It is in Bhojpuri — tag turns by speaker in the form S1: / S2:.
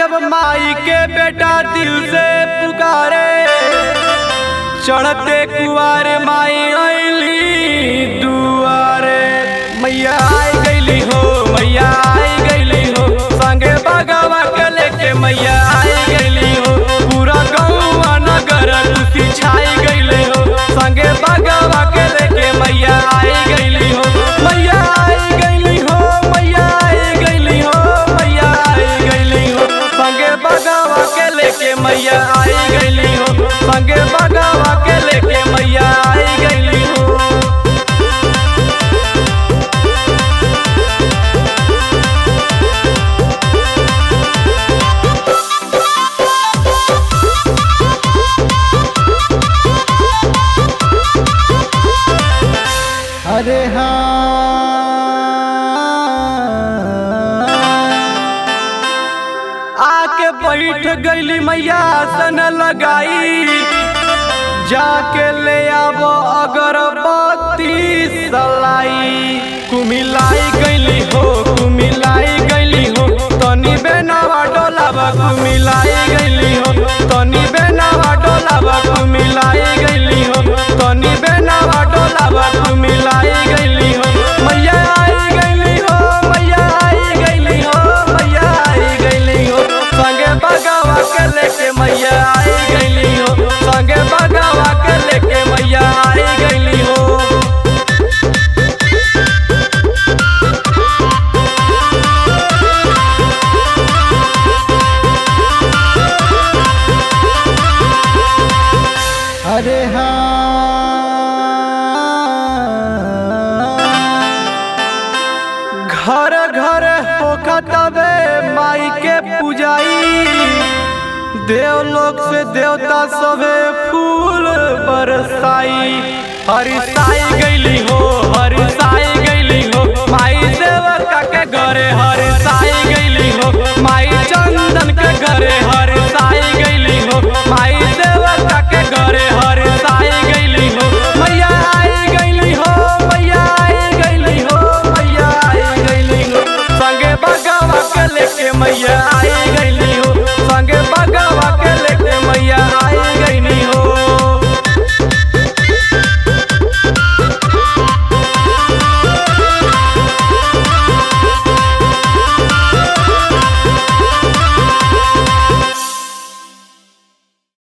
S1: जब माई के बेटा दिल से पुकारे चढ़ते कुआर माई अली दुआरे मैया आई गईली हो मैया आई गईली हो संगे बगवा के लेके मैया आई गईली हो पूरा गौवा नगर खुशी छाई गईले हो संगे बगवा के लेके मैया आई गईली हो मैया आई गईली हो मैया आई गईली हो मैया आई गईली हो संगे बगवा के लेके मैया आई गईली हो संगे बगवा के लेके मैया आई गईली हो
S2: अरे हाँ
S1: आके बैठ गईली मैया सन लगाई जाके ले आबो अगरबत्ती सलाई कुमिलाई गईली हो कुमिलाई गईली हो तनी बेनावा डोलावा कुमिलाई गईली हो तनी बेनावा डोलावा कुमिलाई गईली हो तनी बेनावा डोलावा कुमिलाई गईली हो मैया आई गईली हो मैया आई गईली हो मैया आई गईली हो संगे बगावा के लेके मैया आई गईली हो संगे बगावा के लेके मैया आई गईली हो
S2: अरे हाँ
S1: घर घर होखतबे माई के पूजाई देवलोक से देवता सभे फूल बरसाई हरिसाई गईली हो हरिसाई गईली हो माई देवता के घरे हर